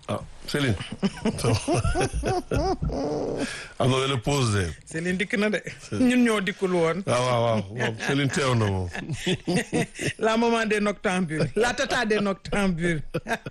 ah Céline. am na benn pause de. Céline dikk na de. ñun ñoo dikkul woon. waaw waaw waaw moom Céline teew na moom. la maman des noctambules la tata des noctambules.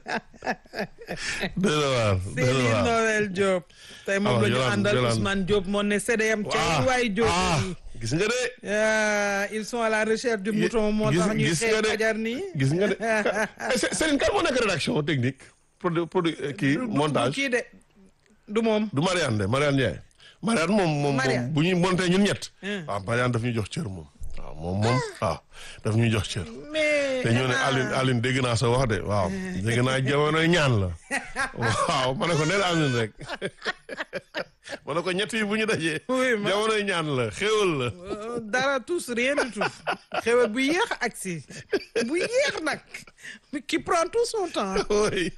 dëgg la waar dëgg la Céline waar. Noël Diop. tey moom Alors, la ñu Yolande, àndal Yolande. Ousmane Diop moo ne CDM. ah ca waay Diop ah yi. gis nga de. Ah, ils sont à la recherche du Gi- mouton moo gis- tax ñuy gis xëy nga de. fajar nii. gis nga de Eh, Cé- Céline kan moo nekk rédaction technique produ produ kii du montage kii de du moom. du Marianne de Marianne Ndiaye. Marianne moom moom moom Marianne. bu ñuy monté ñun ñett. Hmm. waaw Marianne daf ñuy jox cër moom. waaw moom moom waaw daf ñuy jox cër. mais. te ñoo ne ah, Aline Aline dégg naa sa wax de waaw dégg naa jamonoy ñaan la waaw ma ne ko neel Aline rek ma ne ko ñett yi bu ñu dajee Oui, ma- jamonoy ñaan la xéwal la euh, dara tous rien du tout. xew bu yéex ak si bu yéex nag qui prend tout son temps. oui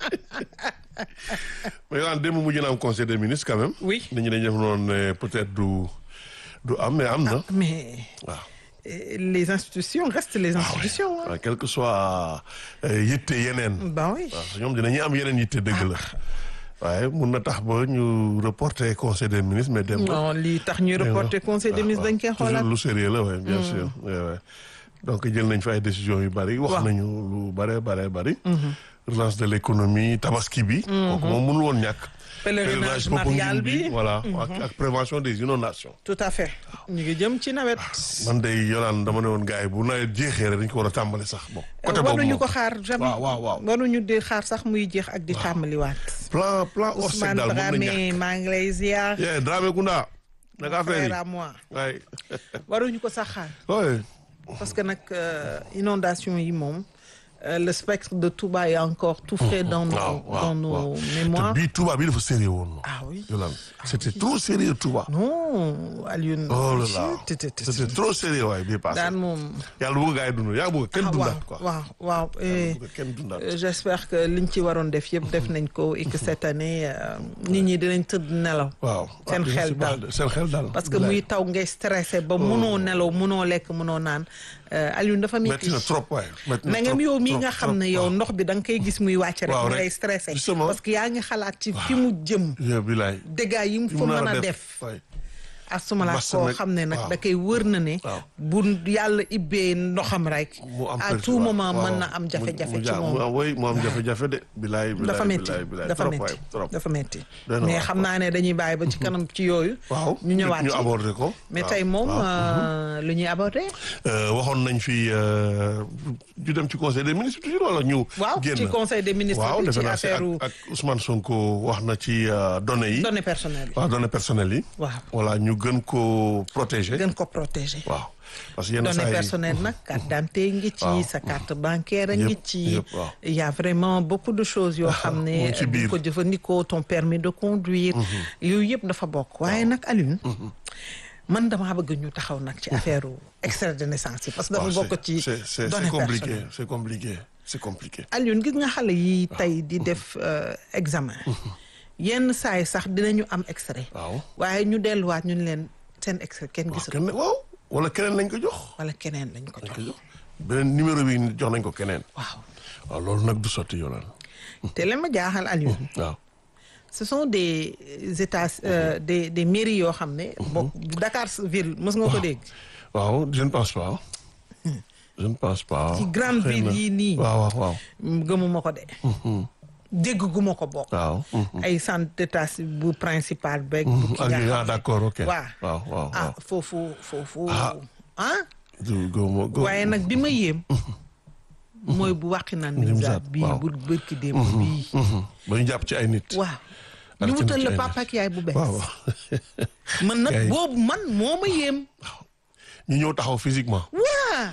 mais yow démb mujj na am conseil des ministres quand même Oui. nit ñi dañu def noonu ne peut-être du du am mais am na mais waaw euh, les institutions restent les institutions. hein. waaw quel que soit euh, yitte yeneen bah oui. waaw ñoom dinañu am yeneen yitte dëgg la waaye mun na tax ba ñu reporter conseil des ministres mais dem non lii tax ñuy reporter conseil des ministres dañ koy xoolaat. toujours lu sérieux la oui bien sûr oui, oui. donc jël nañ fa ay décisions yu bari wax Waaw. nañu lu bare bare bari relance de l'économie tabaski bi kooku moom mënul woon ñàkk Pèlerinage Popenguine marial bi. voilà ak ak prévention des inondations tout à fait. ñu ngi jëm ci nawet. man day yolaan dama ne woon gars yi bu nawet jeexee rek dañ ko war a tàmbali sax bon côté boobu waruñu moom ko xaar jamais. waaw waaw waaw waruñu di xaar sax muy jeex ak di tàmbaliwaat. plan plan Orsec Ousmane daal mën na Dramé ñàkk maa ngi lay ziar. yee Dramé Kounda naka affaire frère yi à moi. waay waruñu ko sax xaar. oui parce que nag euh, inondation yi moom euh, le spectre de Touba est encore tout frais dans nos waaw waaw dans nos waaw. mémoires. te bii Touba bii dafa sérieux woon non ah oui. Yolande c'était trop sérieux Touba non Alioune. oh là là te- te- te- c'était trop sérieux waay bii passé daan moom. yàlla bëgg gaa yi dund yaa bëgg kenn ah dundaat quoi waaw waaw waaw. et, bëgg kenn dundaat euh, j'espère que liñ ci waroon def yëpp def nañ ko et que cette année euh, nit ñi dinañ tëdd nelaw. waaw seen waaw, xel c'est pas- dal. seen xel dal parce que muy taw ngay stressé ba munoo nelaw munoo lekk munoo naan euh, Alioune dafa metti métti. na trop waay metti na na ngeen trop, yow mii trop, nga xam trop, ne yow waaw. ndox bi da nga koy gis muy wàcc rek Waaw, mu rek. ngay stressé Justement. parce que yaa ngi xalaat ci fi mu jëm Yeah, bilaay dégâts yi mu Fi fa mu nar mën a def waay. asumala Massa koo nag, xam ne nag waaw. da koy wër na ne Waaw. bu yàlla ibbee ndoxam rek mu am à pertu- tout waaw, moment waaw. mën na am Mu- jafe-jafe mu ci ja- mu moom am way mu am jafe-jafe de bilaay bilaay dafa métti bilaay bilaay dafa trop métti waay trop dafa métti Doy na mais waar, xam quoi. naa ne dañuy bàyyi ba ci kanam ci yooyu waaw ñu ñëwaat ñu ci aborder ko mais waaw, tey moom waaw. euh, lu ñuy aborder Euh, waxoon nañ fi euh, ñu dem ci conseil des ministres toujours wala ñu waaw génn ci conseil des ministres waaw bi defe ci naa si affaire ak ak Ousmane Sonko wax na ci euh, données yi données personnelles waaw données personnelles yi waaw voilà ñu gën ko protéger gën ko protéger waaw parce que yenn saa données yi personnelles nag carte d'identité ngi ci Waaw. sa carte bancaire a ngi Yëpp, ci yëpp, waaw. il y a vraiment beaucoup de choses yoo xam mu ne ngi ci bu biir. ko jëfandikoo ton permis de conduire yooyu yëpp dafa bokk waaye nag Alioune man damaa bëgg ñu taxaw nag ci affaire extrait de naissance yi parce que dafa waaw, bokk ci c'est c'est c'est données compliqué personnelles c'est compliqué c'est compliqué Alioune gis nga xale yi tey di def euh, examen yenn saa yi sax dinañu am extrait waaw waaye ñu delluwaat ñu ne leen seen extrait kenn waaw gisul kenn waaw wala keneen lañ ko jox wala keneen lañ ko jox beneen numéro bi jox nañ ko keneen waaw waaw loolu nag du sotti yoonal te leen ma jaaxal Alioune waaw ce sont des états euh, des des mairies yoo xam ne. bon Dakar ville mës nga ko dégg. waaw je ne pense pas je ne pense pas ci grande xëy na. ville yii nii. waaw waaw waaw gëmuma ko de. dégg guma ko bokk. waaw ay centre d'état bu principal beeg. bu ki ak nga yooyu ah xam ne d'accord ok waaw waaw waaw ah waaw foofu foofu. Ah. ah du góobo góobo waaye nag bi ma yéem. mooy bu wàqi naan Nimzaat, bii waaw. bu bërki démb bii. ba ñu jàpp ci ay nit waaw Ak ñu ci wutal nit la ay papa ak yaay bu bees. waaw waaw man nag Yaay. boobu man moo ma yéem. ñu ñëw taxaw physiquement waa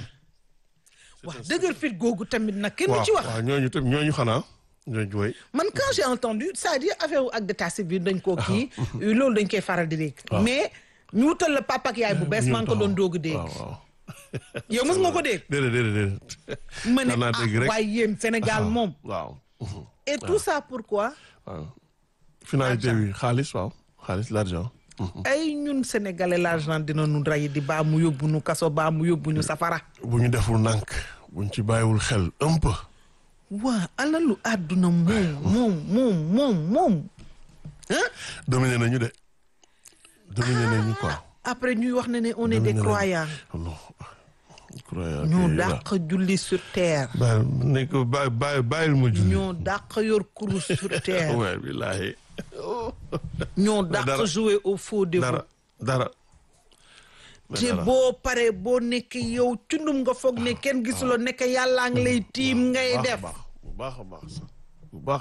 waaw dëgër fit googu tamit nag kenn du waaw ci wax waaw ñooñu tam ñooñu xanaa ñooñu woy man quand j'ai entendu c'est-à-dire affaire wu ak d'état civil dañ koo kii loolu dañ koy faral di dégg mais ñu wutal la papa ak yaay bu bees maa ngi ko doon doog a dégg waaw waaw yow mës nga ko dégg déedéet déedéet déedéet ma ne daan naa dégg ah rek waaye yéen Sénégal moom waaw et tout ça pourquoi waaw finalité bi xaalis waaw xaalis l'argent ay ñun sénégalais l'argent dina nu ray di baa mu yóbbu nu kaso baa mu yóbbu ñu safara bu ñu deful nànk bu ñu ci bàyyiwul xel un peu waa alalu àdduna moom moom moom moom moom ah dominé nañu de dominé nañu quoi. après ñuy wax ne ne on est des Dominé nañu. croyants non croyant ñoo que- dàq julli sur terre bàyyi ne ko bàyyi bàyyi bàyyil ma julli. ñoo dàq yor kurus sur terre waaye billaahi ñoo dàq dara. jouer au faux dévot dara dara. mais te dara. boo paree boo nekk yow cundum nga foog ne kenn gisuloo nekk yàllaa ngi lay tiim ngay bu baax a def baax bu baax a baax sax bu baax.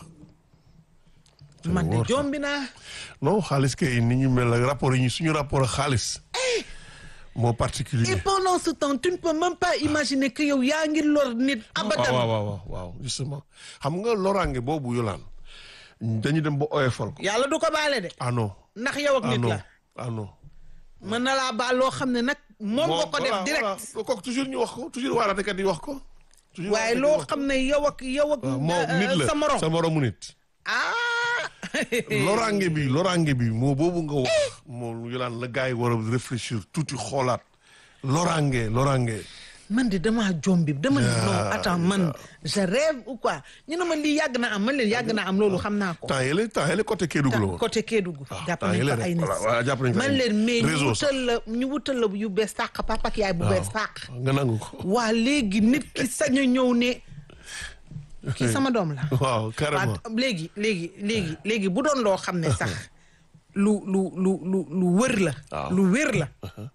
man de wóor sax. jombi naa non xaalis kay ni ñu mel ak rapport yi ñu suñu rapport ak xaalis. moo et particulier. pendant ce temps tu ne peux même pas imaginer que yow yaa ngi lor nit waaw abadan waaw waaw waaw justement xam nga loraange boobu yolaan dañu dem ba oyofal ko. yàlla du ko baale de ah non ndax yow ak ah nit non la ah non. mën na laa baal loo xam ne nag moom nga ko def direct kooku toujours ñu wax ko toujours waaraatekat yi wax ko. toujours waaye waaraatekat yi loo wax ko. xam ne yow ak yow ak waaw moom euh, nit la sa morom sa moromu nit. ah loraange bi loraange bi moo boobu nga wax moom yolaan la gars yi war a réfléchir tuuti xoolaat loraange loraange. man de damaa jombi dama ne non Ah, attends man je rêve ou quoi ñu ne man lii yàgg na am man leen yàgg na am loolu xam naa ko temps yële temps yële côté Kédougou la woon. côté Kédougou Ah, jàpp temps nañ yële fa rek, ay nit voilà, voilà, jàpp nañ fa man ay leen mais ñu réseau sax. wutal la ñu wutal la yu bees tàq papa ak yaay bu bees tàq nga nangu ko. waa léegi nit ki sañ a ñëw ne kii sama doom la waaw carrément. waa léegi léegi léegi léegi bu doon loo xam ne sax lu lu lu lu lu wër la Waaw. lu wér la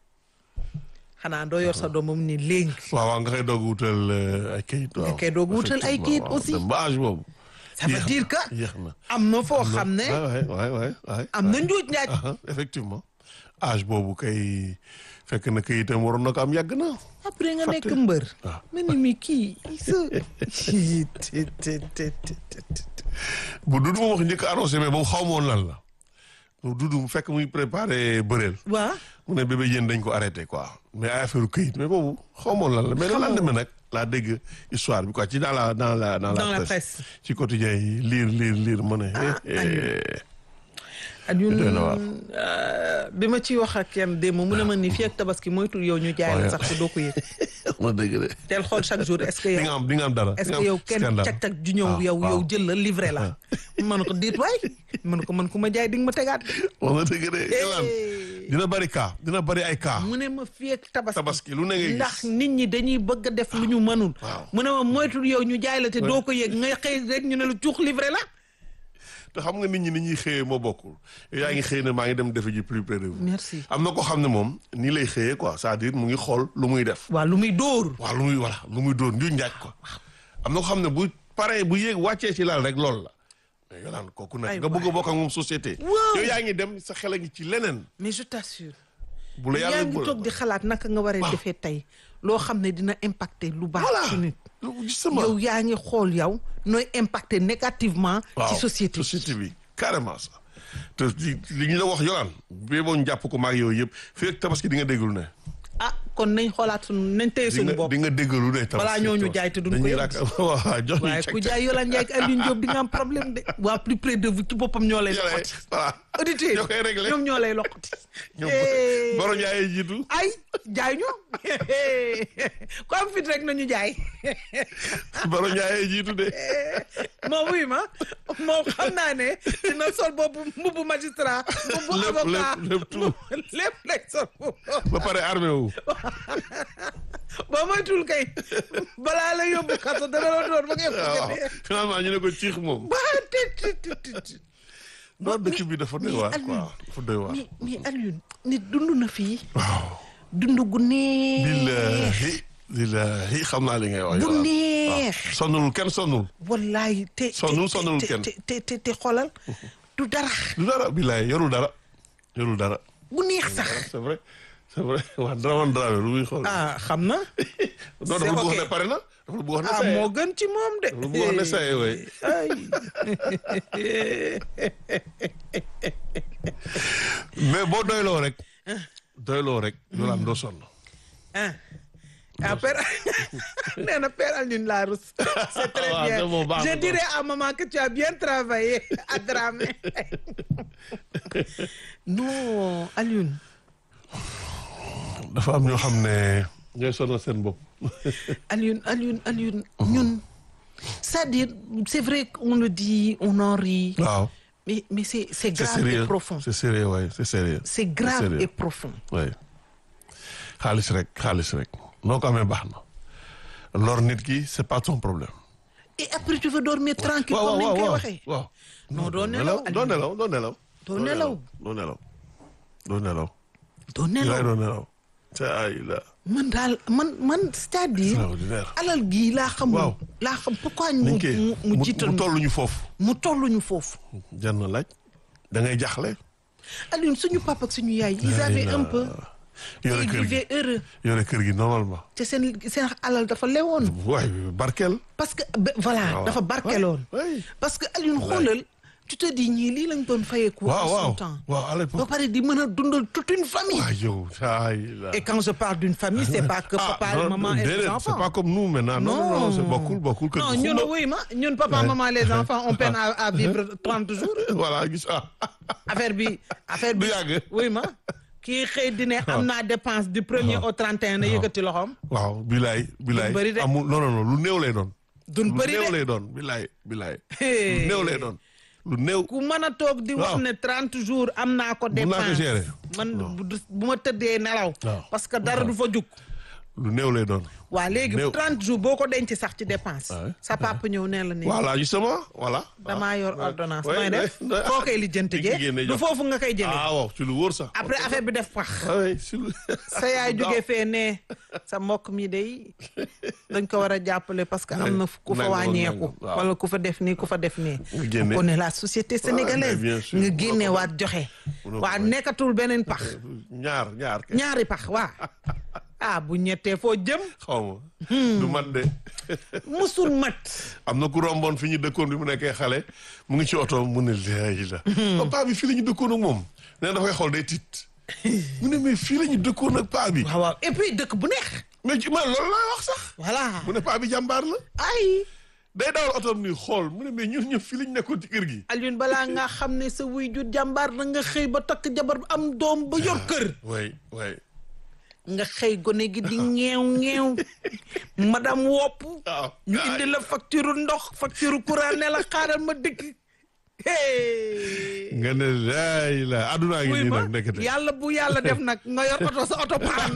xanaa doo yor sa doomam ni léegi waaw waaw nga koy doog wutal euh, ay kayit. waaw koy doog wutal ay kayit Effectivement, waaw. aussi. dem ba âge boobu. ça veut Yéex dire na, que yéex na. am na foo xam ne waay waay waay waay. am na njuuj njaaj Aha, effectivement âge boobu kay fekk na kayitam waroon na ko am yàgg na. après nga nekk fàtte. mbër waaw. ma ni mi kii sa te te te te te bu Dudu moom wax njëkk a annoncé mais boobu xaw ma woon lan la. bu Dudu mu fekk muy préparé bëreel. waa mu ne bébé yéen dañ ko arrêté quoi mais ay affaire kayit mais boobu xaw ma woon lan la mais le Xamoo. lendemain nag laa dégg histoire bi quoi ci dans la dans la dans, Dans la la presse. presse ci quotidien yi lire lire lire ma ne. eh, eh. Alioune doy na waar. euh, bi ma ciy wax ak kenn démb mu ne ma ni fii ak tabaski moytul yow ñu jaay la Ouais. sax te doo ko yëg ma dégg de. teel xool chaque jour est-ce que di yow nga am di nga am dara. est-ce di nga que am yow kenn scandale. cag-cag ju ñëw waaw, yow yow waaw. jël la livré la man ko diit waay man ko man ku ma jaay di nga ma tegaat wax nga dëgg de. Yolaan, dina bari cas dina bari ay cas. mu ne ma fii ak tabaski tabaski lu ne ngay gis. ndax nit ñi dañuy bëgg a def lu ñu mënul waaw. mu ne ma moytul yow ñu jaay la te doo ko yëg nga xëy rek ñu ne la cuux livré la te xam nga nit ñi ni ñuy xëyee moo bokkul yow yaa ngi xëy ne maa ngi dem defe ji plus près de vous. merci am na ko xam ne moom nii lay xëyee quoi c'est-à-dire mu ngi xool lu muy def. waaw lu muy dóor waaw lu muy voilà lu muy doon njuñ njaaj ko am na ko xam ne bu paree bu yéeg wàccee ci laal rek loolu la mais yolaan kooku nag Ay nga bëgg a waay. bokk ak moom société Waaw. yow yaa ngi dem sa xel a ngi ci leneen mais je t'assure bu la yaa yàlla ngi toog di xalaat naka nga war a defee tey loo xam ne dina impacter lu baax ci nit justement yow yaa ngi xool yow nooy impacter négativement waaw ci société bi société bi carrément ça te li li ñu la wax yolaan bee boo ñu jàpp ko maag yow yëpp fii ak tabaski di nga dégglu ne ah kon nañ xoolaat suñu nañ téye di suñu nga bopp di nga déggalu ne tabaski Balaa ñoo ñu jaay te duñ ko dañuy yëg. rak waaw jox ñu waaye cek ku jaay Yola Ndiaye ak Alioune Diop di nga am problème de waa plus près de vous ci boppam ñoo lay loqati voilà auditeurs ñoo koy réglé ñoom ñoo lay loqati ñoom Eh. boro njaayee jiitu ay jaay ñu ku am fit rek nañu jaay boro njaayee jiitu de moom wuy ma moom xam naa ne dina sol boobu mbubbu magistrat mbubbu Lépp, avocat lépp, lépp tout. lépp lay sol ba pare armé wu boo moytul kay balaa la yóbbu kaso dana la door ba ngay waaw bëgg a finalement ñu ne ko ciix moom ba te te te te te non dëkk bi dafa doy mais waar Alioune, quoi dafa doy waar mais mais Alioune nit dund na fii waaw dund gu neex billahi billahi xam naa li ngay wax bu yow neex sonnul kenn sonnul wallaay te Sonnul, te- sonnul te- kenn. te te te te xoolal du dara du dara billahi yorul dara yorul dara bu neex sax c'est vrai c'est vrai waa Dramane Dramé lu muy xool ah xam na non dafa c'est lu bëgg wax ok. ne pare na dafa lu bëgg wax ne ah saye moo gën ci moom de dafa lu bëgg wax ne saye way ay mais boo doyloo rek doyloo rek yolaan doo sonn ah ah père nee na père Alioune la rousse c'est très Ah, bien c'est bon, baax je na, dirais à maman que tu as bien travaillé à Dramé non Alioune dafa am ñoo xam ne ñooy sonal seen bopp Alioune Alioune Alioune ñun c'est-à-dire c'est vrai qu'on le dit on en rit waaw mais mais c'est c'est c'est grave et sérieux profond c'est sérieux waay c'est sérieux c'est grave sérieux. et profond waay xaalis rek xaalis rek noo ko amee baax na lor nit ki c'est pas ton problème et après tu veux dormir tranquille waaw comme ni waaw ñu koy waaw waxee waaw non doo nelaw doo nelaw doo nelaw Doo nelaw. doo nelaw doo nelaw doo yaay nelaw doo nelaw ay la man daal man man c'est-à-dire extraordinaire alal gii laa xamul Waaw. laa xam pourquoi ñu niñ koy mu mu mu jiital mu tolluñu foofu mu tolluñu foofu jar na laaj da ngay jaxle Alioune suñu papa ak suñu yaay ils avaient un peu yore ils kër gi vivaient heureux yore kër gi normalement te seen seen alal dafa lewoon waay barkeel parce que ba- voilà waaw. dafa barkeloon waay parce que Alioune xoolal tu te dis ñii lii lañ doon fayeeku waaw en son waaw temps waaw à ba l'époque pare di mën a dundal toute une famille waay yow ay la et quand je parle d'une famille c'est pas que Ah, papa non, maman et les déedéet, enfants c'est pas comme nous maintenant non non non c'est bokkul bokkul kër non gi ñun xumba. wuy ma ñun papa maman les enfants on peine à, à vivre 30 jours voilà gis ah affaire bi affaire Du bi yàgg. wuy ma kii xëy di ne am naa dépense du premier au 31 na yëkkati loxoom waaw bilaay bilaay bëri de. amul non non non lu néew lay doon dun lu bëri néew de lay doon bilaay bilaay Hey. lu néew lay doon lu néew ku mën a toog di wax Waaw. ne 30 jours am naa ko Mun naa ko dépense gérer. man bu du- bu ma tëddee nelaw Waaw. parce que dara du fa jug lu néew lay doon waa léegi Néew. 30 jours boo ko denc sax ci dépense Ouais. sa papa ñëw ne la ne voilà justement voilà damaa yor ordonnance Ouais, nooy def ouais, ouais. foo koy lijjanti Di ki jee génne du jox. foofu nga koy jëlee ah waaw ci lu wóor sax après affaire bi def pax oui si lu sa yaay jógee fee ne sa mbokk mi day dañ ko war a jàppale parce que am na ku fa Nangam, wàññeeku nangam, waaw. wala ku fa def nii ku fa def nii Nga génne. on connaît la société sénégalaise mais bien sûr. nga génne waat joxe Munoo ko waa bañ. nekkatul beneen pax ñaar ñaar kay ñaari pax waa ah bu ñettee foo jëm xaw ma du man de musul mat am na ku romboon fi ñu dëkkoon bi mu nekkee xale mu ngi ci oto mu ne laayi la paa bi fii la ñu dëkkoon ak moom nee na dafay xool day tiit mu ne mais fii la ñu dëkkoon ak paa bi waaw waaw et puis dëkk bu neex mais ci man loolu laa wax sax voilà mu ne paa bi jàmbaar la ay day dawal otoom nii xool mu ne mais ñun ñëpp fii la ñu nekkoon ci kër gi Alioune balaa nga xam ne sa wuy jur jàmbaar na nga xëy ba takk jabar am doom ba yor kër way way nga xëy gone gi di ñeew ñeew madame wopp waaw ñu indi la facture ndox facture courant ne la xaaral ma dëkk hey nga ne laay la addunaa ngi wuy nii ma nag nekkate yàlla bu yàlla def nag nga yor oto sa oto paan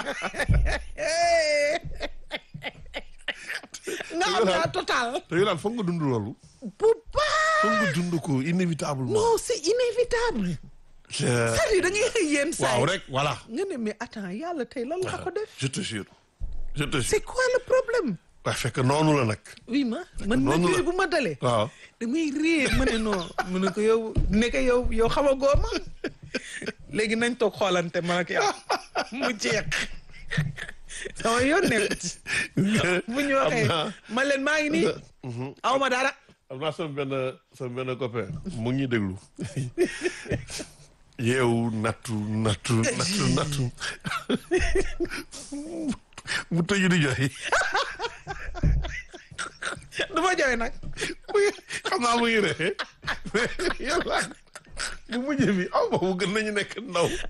nga am la total te yow daal foog nga dund loolu bu baax foog nga dund ko inévitablement non c'est inévitable Euh, c'est-à-dire da ngay xëy yenn saa waaw yi rek voilà nga ne mais attends yàlla tey lan laa ko def je te jure je te jure c'est quoi le problème waaye fekk noonu la nag oui ma man nag noonu la. yooyu bu ma dalee waaw damay réer ma ne non mu ne ko yow ne ko yow yow xamagoo ma léegi nañ toog xoolante man ak yow mu jeex sama yoon nekku ci bu ñu waxee am naa man leen maa ngi nii aw ma dara am naa sama benn sama benn copain mu ngi déglu yeewu nattu nattu nattu nattu mu tëju di joxe du ma jooy nag xam naa mu ngi ree mais yàlla bu mujj bi aw ma mu gën nañu nekk ndaw